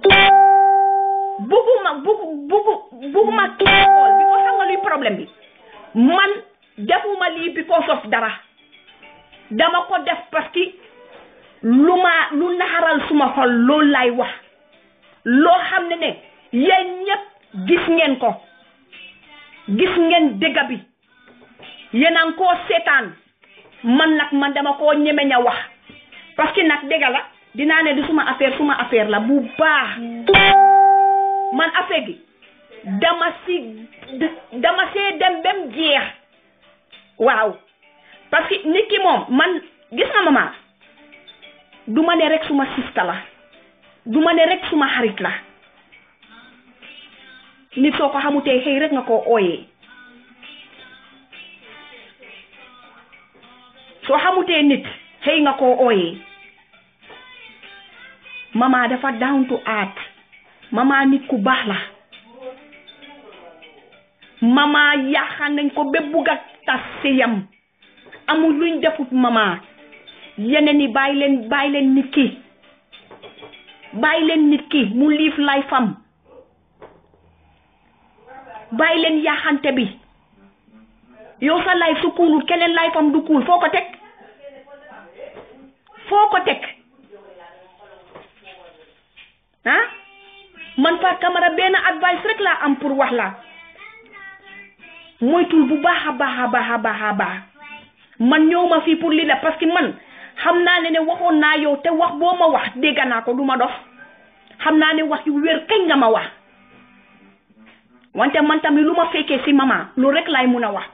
Speaker 1: bugguma buggu buggu bugguma kenn kool bi ko xam nga luy problème bi man defuma lii because of dara dama ko def parce que lu ma lu naxaral suma xol loolu lay wax loo xam ne ne yéen ñëpp gis ngeen ko gis ngeen dëgg bi yéen a ngi koo seetaan man nag man dama koo ñemeñ a wax parce que nag dëgg la dinaa ne di suma affaire suma affaire la bu baax man affaire gi dama si dama see dem bem jeex waaw parce que nit ki moom man gis nga mama du ma ne rek suma sista la du ma ne rek suma xarit la nit soo ko xamutee xëy rek nga koo ooyee soo xamutee nit xëy nga koo ooyee mama dafa down to earth mama nit ku baax la mama yaaxaan nañ ko ba bugg a tas sëyam amul luñ defut mama yeneen yi bàyyi leen bàyyi leen nit ki bàyyi leen nit ki mu liif lay fam bàyyi leen yaaxante bi yow sa life su kuulul keneen life am du kuul foo ko teg foo ko teg ah man Fatou Camara benn advice rek laa am pour wax la moytul bu baax a baax a baax a baax a baax man ñëw ma fii pour lii la parce que man xam naa ne ne waxoon naa yow te wax boo ma wax dégg naa ko du ma dof xam naa ne wax yu wér kañ nga ma wax wante man tamit lu ma fekkee si mama lu rek laay mun a wax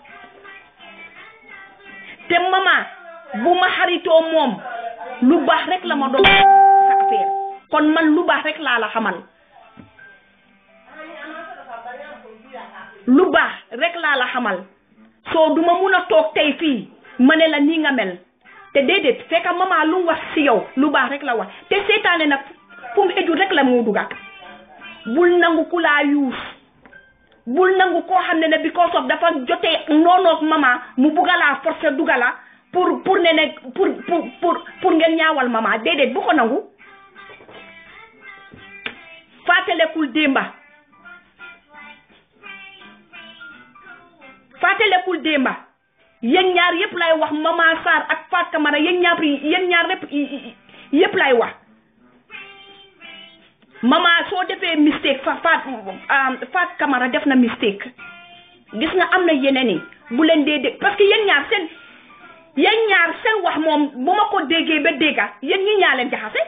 Speaker 1: te mama bu ma xaritoo moom lu baax rek la ma doon sa affaire kon man lu baax rek laa la xamal lu baax rek laa la xamal soo duma mun a toog tey fii ma ne la nii nga mel te déedéet fekk mama lu mu wax si yow lu baax rek la wax te seetaane nag fu mu eju rek la moo duga bul nangu ku laa yuus bul nangu koo xam ne ne because of dafa jotee noonoog mama mu bugga laa forcer duga la pour pour ne ne pour pour pour pour ngeen ñaawal mama déedéet bu ko nangu fàttalekul démba fàttalekul démba yéen ñaar yépp lay wax mama Sarr ak Fatou Camara yéen ñaar yéen ñaar yépp yépp lay wax mama soo defee mistake fa faat Fatou Camara def na mistake gis nga am na yeneen yi bu leen dee dégg parce que yéen ñaar seen yéen ñaar seen wax moom bu ma ko déggee ba dégga yéen ñi ñaa leen jaxase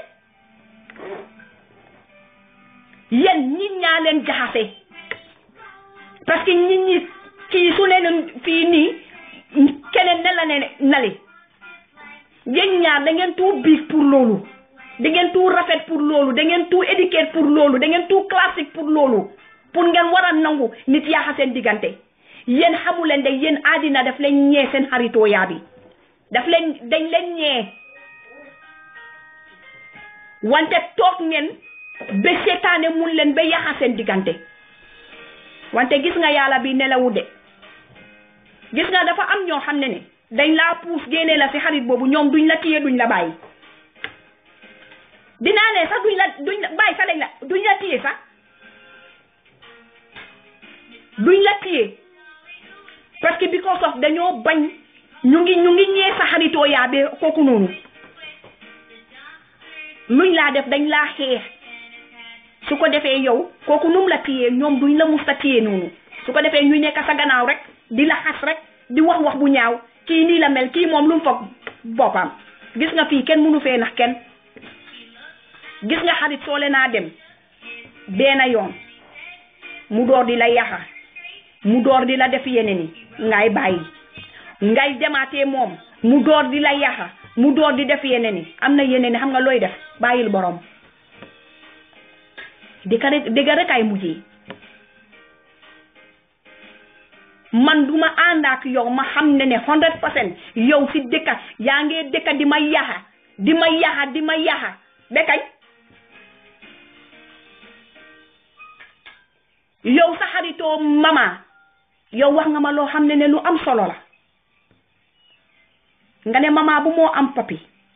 Speaker 1: yéen ñi ñaa leen jaxase parce que nit ñi kii su leen fii nii keneen ne la ne nali yéen ñaar da ngeen tout biig pour loolu da ngeen tout rafet pour loolu da ngeen tout éduqué pour loolu da ngeen tout classique pour loolu pour ngeen war a nangu nit yaaxa seen diggante yéen xamu leen de yéen àddina daf leen ñee seen xaritoo yaa bi daf leen dañ leen ñee wante toog ngeen ba seetaane mun leen ba yaaxa seen diggante wante gis nga yàlla bi nelawu de gis nga dafa am ñoo xam ne ne dañ laa puus génne la si xarit boobu ñoom duñ la téye duñ la bàyyi dinaa ne sax duñ la duñ la bàyyi sax lañ la duñ la téye sax duñ la téye parce que because of dañoo bañ ñu ngi ñu ngi ñee sa xaritoo yaa bee kooku noonu luñ laa def dañ laa xeex su ko defee yow kooku num la téye ñoom duñ la mus a téye noonu su ko defee ñuy nekk sa gannaaw rek di la xas rek di wax wax bu ñaaw kii nii la mel kii moom lu mu foog boppam gis nga fii kenn mënu fee nax kenn gis nga xarit soole naa dem benn yoon mu door di la yaxa mu door di la def yeneen yi ngay bàyyi ngay demaatee moom mu door di la yaxa mu door di def yeneen yi am na yeneen yi xam nga looy def bàyyil borom dëgg rek dëgg rek ay mujjee man duma ànd ak yow ma xam ne ne hundred percent yow si dëkka yaa ngee dëkka di ma yaxa di ma yaxa di ma yaxa ba kañ yow sa xaritoo mama yow wax nga ma loo xam ne ne lu am solo la nga ne mama bu moo am papi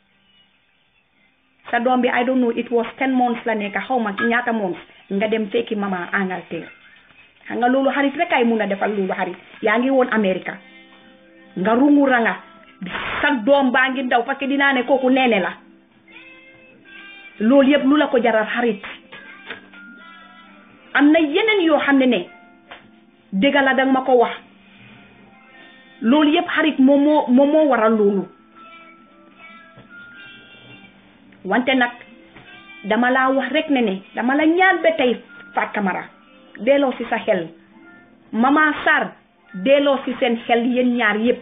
Speaker 1: sa doom bi I don't know it was ten months la nekk xaw ma ñaata months nga dem fekki mama Angleterre xam nga loolu xarit rek ay mun a defal loolu xarit yaa ngi woon America nga rungu ranga sa doom baa ngi ndaw parce que dinaa ne kooku neene la loolu yëpp lu la ko jaral xarit am na yeneen yoo xam ne ne dëgg la danga ma ko wax loolu yëpp xarit moom moo moom moo waral loolu wante nag dama laa wax rek ne ne dama la ñaan ba tey Fatou Camara delloo si sa xel mama Sarr delloo si seen xel yéen ñaar yëpp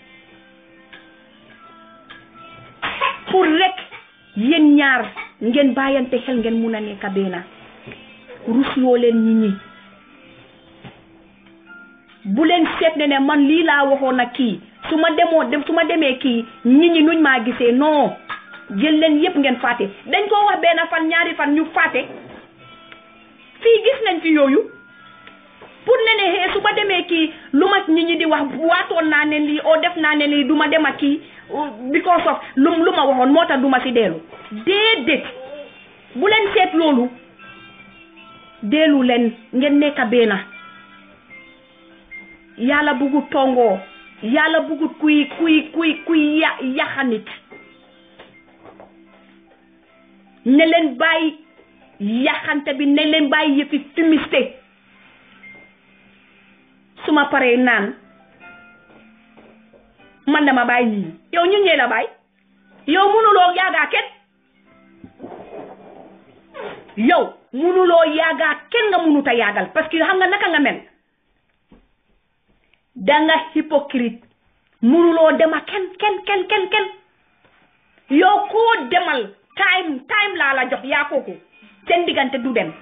Speaker 1: pour rek yéen ñaar ngeen bàyyante xel ngeen mun a nekk benn rusloo leen nit ñi bu leen seet ne ne man lii laa waxoon ak kii su ma demoo dem su ma demee kii nit ñi nuñ maa gisee non jël leen yépp ngeen fàtte dañ koo wax benn fan ñaari fan ñu fàtte fii gis nañ fi yooyu pour ne ne xee su ma demee kii lu ma nit ñi di wax waatoon naa ne lii oo def naa ne lii du ma dem ak kii because of lu lu ma waxoon moo tax du ma si dellu déedéet bu leen seet loolu dellu leen ngeen nekk benn yàlla bugut tongoo yàlla bugut kuy kuy kuy kuy ya yaxa nit ne leen bàyyi yaxante bi ne leen bàyyi yëfi fumiste su ma paree naan man dama bàyyi ñii yow ñun ñee la bàyyi yow mënuloo yaagaa kenn yow mënuloo yaagaa kenn nga mënut a yaagal parce que xam nga naka nga mel danga hypocrite mënuloo dema kenn kenn kenn kenn kenn yow koo demal time time laa la jox yaa kooku seen diggante du dem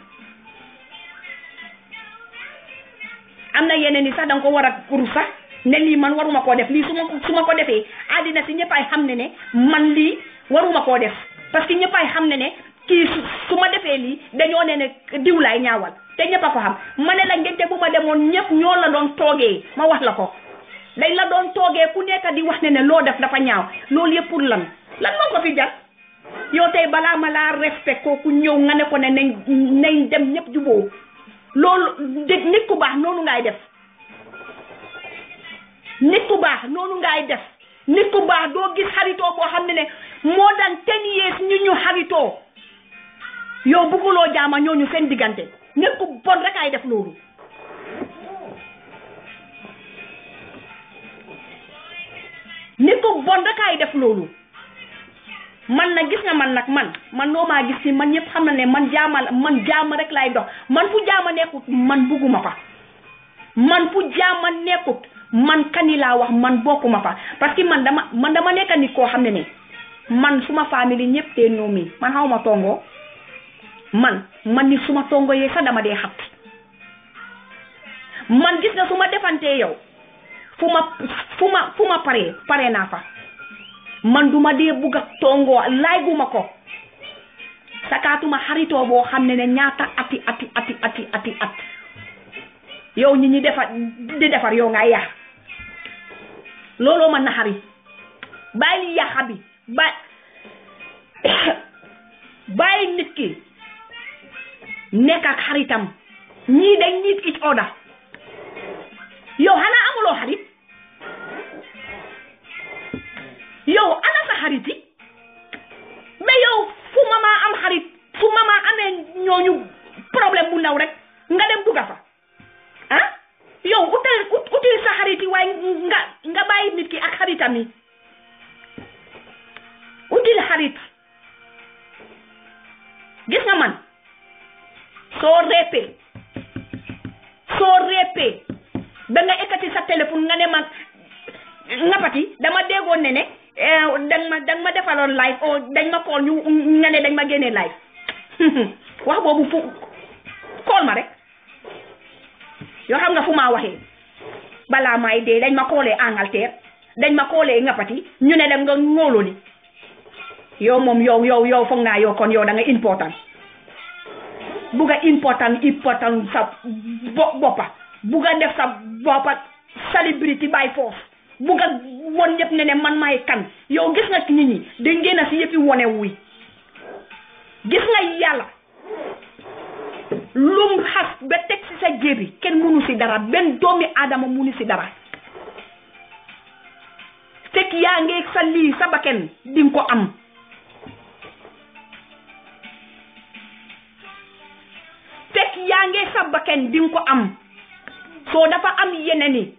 Speaker 1: am na yeneen yi sax danga ko war a uru sax ne lii man waruma koo def lii su ma su ma ko defee àddina si ñëpp ay xam ne ne man lii waruma koo def parce que ñëpp ay xam ne ne kii su su ma defee lii dañoo ne ne diw laay ñaawal te ñëpp a ko xam ma ne la ngente bu ma demoon ñëpp ñoo la doon toogee ma wax la ko dañ la doon toogee ku nekk di wax ne ne loo def dafa ñaaw loolu yëpp pour lan lan moo ko fi jar yow tey balaa ma laa respect kooku ñëw nga ne ko ne nañ nañ dem ñëpp juboo loolu dégg nit ku baax noonu ngay def nit ku baax noonu ngay def nit ku baax doo gis xaritoo boo xam ne ne moo daan ten years ñu ñu xaritoo yow bugguloo jaama ñooñu seen diggante nit ku bon rek ay def loolu nit ku bon rek ay def loolu man nag gis nga man nag man man noo maa gis ni man ñëpp xam na ne man jaama man jaama rek lay dox man fu jaama nekkut man bugguma fa man fu jaama nekkut man kani laa wax man bokkuma fa parce que man dama man dama nekk nit koo xam ne ne man suma famille ñëpp te ñoo mi man xaw ma tongoo man man ni suma tongo yee sax dama dee xat man gis nga su ma defantee yow fu ma fu ma fu ma paree pare naa fa man duma dee bugg a tongoo laay guma ko sakaatuma xaritoo boo xam ne ne ñaata ati ati ati ati ati at yow ñi ñi defar di defar yow nga yàq looloo man na xarit bàyyi li yàqa bi bàyyi bàyyi nit ki nekk ak xaritam ñii dañ nit each other yow xanaa amuloo xarit yow ana sa xarit yi mais yow fu mama am xarit fu mama amee ñooñu problème bu ndaw rek nga dem dugga fa ah yow utal uti util sa xarit yi waaye nga nga bàyyi nit ki ak xaritam yi util xarit gis nga man soo reepee soo reepee ba nga ekkati sa téléphone nga ne man ngapati dama déggoon ne ne dang ma dang ma defaloon live o dañ ma kool ñu nga ne dañ ma génnee live wax boobu fu kool ma rek yoo xam nga fu maa waxee balaa may dee dañ ma koolee Angleterre dañ ma koolee ngapati ñu ne dem nga ngóoloo ni yow moom yow yow yow foog naa yow kon yow da nga important bugga important important sa bo boppa bugga def sa boppa celebrity by force bugga won ñëpp ne ne man maay kan yow gis nga nit ñi dañ ngeen a si yëppi wone wuy gis nga yàlla lum xas ba teg si sa jébi kenn munu si dara benn doomi aadama munu si dara fekk yaa ngi sa lii sa bakken di nga ko am fekk yaa ngi sa bakken di nga ko am soo dafa am yeneen yi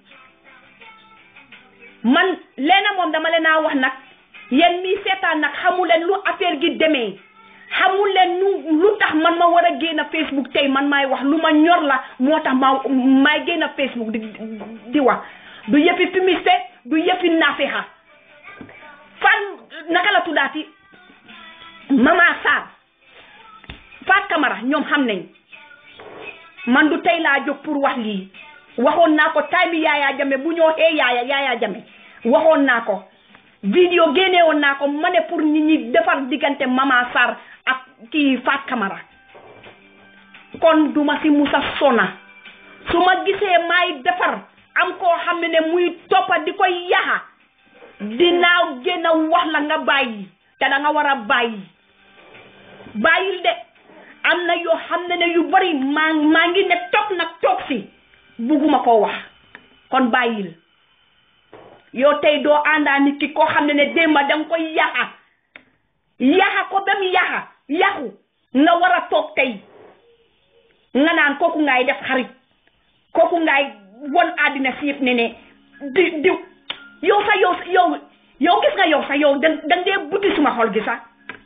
Speaker 1: man leena moom dama leen a wax nag yéen mii seetaan nag xamu leen lu affaire gi demee xamu leen nu lu tax man ma war a génn Facebook tey man maay wax lu ma ñor la moo tax ma maay génn Facebook di di wax du yëfi fumiste du yëfi nafexa fan naka la tuddaati Mama Sarr Fat Camara ñoom xam nañ man du tey laa jóg pour wax lii waxoon naa ko time yaaya jame bu ñoo xee yaaya yaaya jame waxoon naa ko vidéo génne woon naa ko ma ne pour nit ñi defar diggante Mama Sarr ak kii Fat Camara kon duma si musa sona su ma gisee maay defar am koo xam ne ne muy toppa di koy yaxa dinaa génn wax la nga bàyyi te da nga war a bàyyi bàyyil de am na yoo xam ne ne yu bari maa maa ngi ne toog nag toog si bugguma koo wax kon bàyyil yow tey doo àndaa nit ki koo xam ne ne démba danga koy yaxa yaxa ko ba mu yaxa yaxu nga war a toog tey nga naan kooku ngaay def xarit kooku ngaay won àddina si yëpp ne ne di diw yow sa yow yow yow gis nga yow sa yow da da ngee buti suma xol gi sax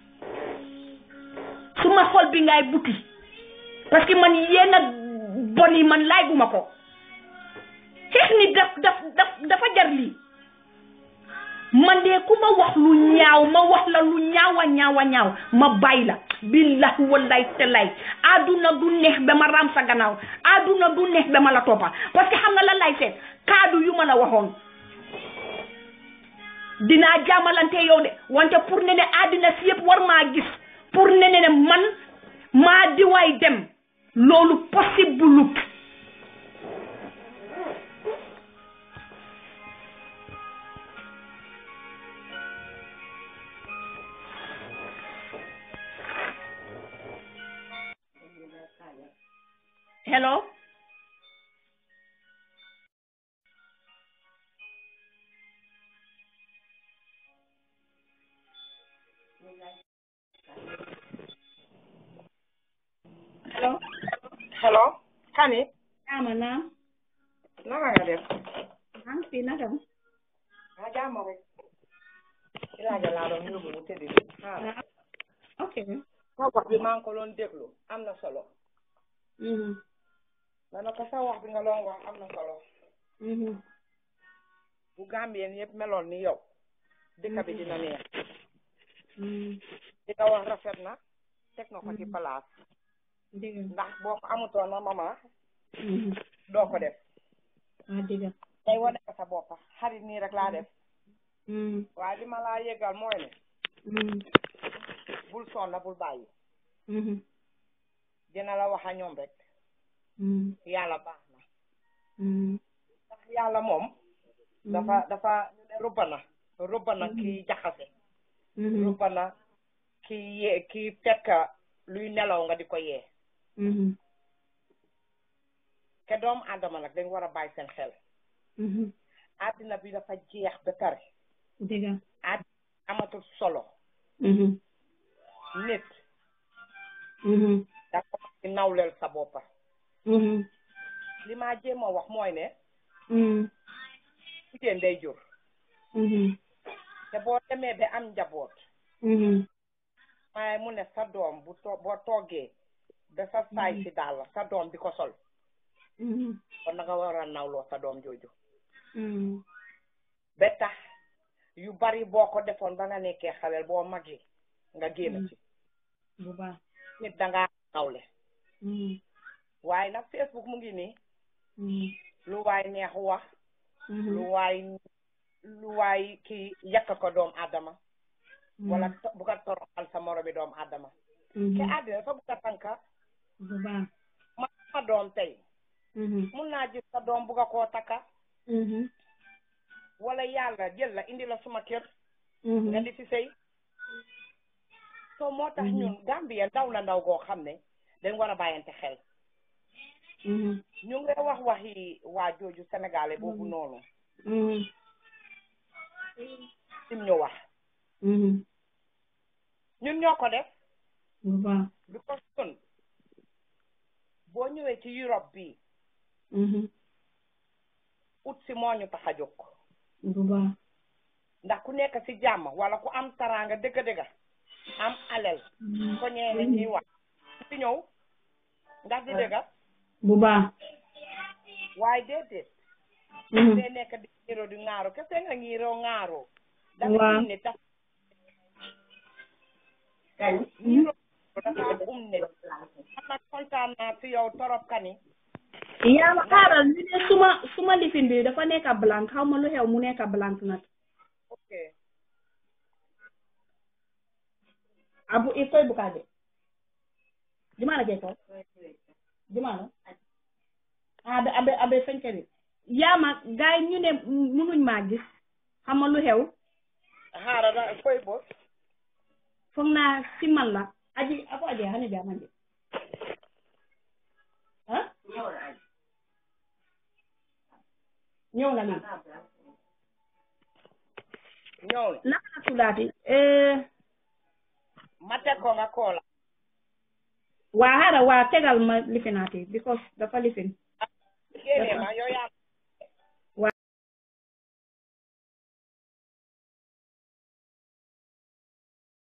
Speaker 1: suma xol bi ngaay buti parce que man yenn bon yi man laay guma ko xeex ni daf daf daf dafa jar lii man de ku ma wax lu ñaaw ma wax la lu ñaawa ñaawa ñaaw ma bàyyi la billahi wallahi tallahi aduna du neex ba ma ram sa gannaaw aduna du neex ba ma la toppa parce que xam nga lan lay seet kaadu yu ma la waxoon dinaa jaamalante yow de wante pour ne ne àddina si yëpp war maa gis pour ne ne man maa diwaay dem loolu possible hello hello
Speaker 2: hello kani
Speaker 1: ama naam
Speaker 2: naka nga def
Speaker 1: am fi naka
Speaker 2: ah jàmm rek ci laaja laa doon yóbbu mu tëddi ah
Speaker 1: ok
Speaker 2: sa wax bi maa ngi ko doon déglu am na solo
Speaker 1: mhm
Speaker 2: dana ko sa wax bi nga doon wax am na solo
Speaker 1: mhm
Speaker 2: bu Gambien yëpp meloon ni yow dëkk bi dina neex
Speaker 1: mhm
Speaker 2: di nga wax rafet na teg na ko ci place
Speaker 1: dëgg
Speaker 2: ndax boo ko amutoon na mama
Speaker 1: mhm
Speaker 2: doo ko def
Speaker 1: ah dëgg
Speaker 2: tey wane ko sa boppa xarit nii rek laa def
Speaker 1: mhm
Speaker 2: waaye li ma laa yëgal mooy ne
Speaker 1: mhm
Speaker 2: bul sonna bul bàyyi
Speaker 1: mhm
Speaker 2: dina la wax a ñoom rek
Speaker 1: mhm
Speaker 2: yàlla baax na
Speaker 1: mhm
Speaker 2: ndax yàlla moom dafa dafa rubba na rubba na kii jaxase
Speaker 1: mhm
Speaker 2: rubba na kii yee kii fekk luy nelaw nga di ko yee
Speaker 1: mhm
Speaker 2: te doomu aadama nag dañ war a bàyyi seen xel
Speaker 1: mhm
Speaker 2: àddina bi dafa jeex ba pare
Speaker 1: dëgg
Speaker 2: àdd amatul solo
Speaker 1: mhm
Speaker 2: nit
Speaker 1: mhm
Speaker 2: dafa di nawleel sa boppa
Speaker 1: mhm
Speaker 2: li ma jéem a wax mooy ne
Speaker 1: Mhm.
Speaker 2: jigéen day jur
Speaker 1: Mhm.
Speaker 2: te boo demee ba am njaboot
Speaker 1: Mhm.
Speaker 2: waaye mu ne sa doom bu to boo toggee ba sa saay si daal sa doom di ko sol
Speaker 1: Mhm.
Speaker 2: kon na nga war a nawloo sa doom jooju
Speaker 1: Mhm.
Speaker 2: ba tax yu bari boo ko defoon ba nga nekkee xaleel boo magi nga génn ci
Speaker 1: bu baax
Speaker 2: nit dangaa nawle
Speaker 1: Mhm.
Speaker 2: waaye nag Facebook mu ngi nii
Speaker 1: Mhm.
Speaker 2: lu waay neex wax
Speaker 1: Mhm.
Speaker 2: lu waay lu waay kii yàq ko doom adama wala to- bu ko toroxal sa moromi doom adama
Speaker 1: Mhm.
Speaker 2: te àddina dafa bugg a tànka
Speaker 1: bu baax
Speaker 2: ma ma doom tey
Speaker 1: Mhm.
Speaker 2: mun naa gis sa doom bugg a koo takka
Speaker 1: Mhm.
Speaker 2: wala yàlla jël la indi la suma kër
Speaker 1: Mhm.
Speaker 2: nga di fi sëy so moo tax ñun Gambia ndaw na ndaw goo xam ne dañ war a bàyyante xel
Speaker 1: Mhm.
Speaker 2: ñu ngi wax waxi waa jooju sénégalais boobu noonu
Speaker 1: Mhm.
Speaker 2: sim ñu wax
Speaker 1: Mhm.
Speaker 2: ñun ñoo ko def
Speaker 1: bu baax
Speaker 2: because ñun boo ñëwee ci Europe bi
Speaker 1: Mhm.
Speaker 2: ut si moo ñu tax a jóg
Speaker 1: bu baax
Speaker 2: ndax ku nekk si jàmm wala ku am taraanga dëgg-dëgg am alel ko ñeene ñuy wax si ñëw ndax du dëgg
Speaker 1: bu baax
Speaker 2: waaye déedéet
Speaker 1: Mhm.
Speaker 2: dee nekk di ngiro di ŋaaro kese nga ngiro ŋaaro dafa
Speaker 1: Waaw.
Speaker 2: um ne tax ngiro dafa um ne man nag kontaan naa si yow torop kani
Speaker 1: yaa ma xaaral ñu ne suma suma lifin bi dafa nekk blanc xaw ma lu xew mu nekk blanc nag
Speaker 2: ok
Speaker 1: abu i koy bukaade jumana ke ko jumana abe abe abe fenkeri yaama gaay ñu ne munuñ maa gis xam nga lu xew
Speaker 2: haara da koy bo
Speaker 1: foog naa si man la aji ako aje xane jaamande ah ñëw na lii
Speaker 2: ñëw na
Speaker 1: naka la tuddaati eh
Speaker 2: ma teg ko nga koola
Speaker 1: waa xaaral waa tegal ma lifinaati because dafa lifin
Speaker 2: génnee ma yow yaa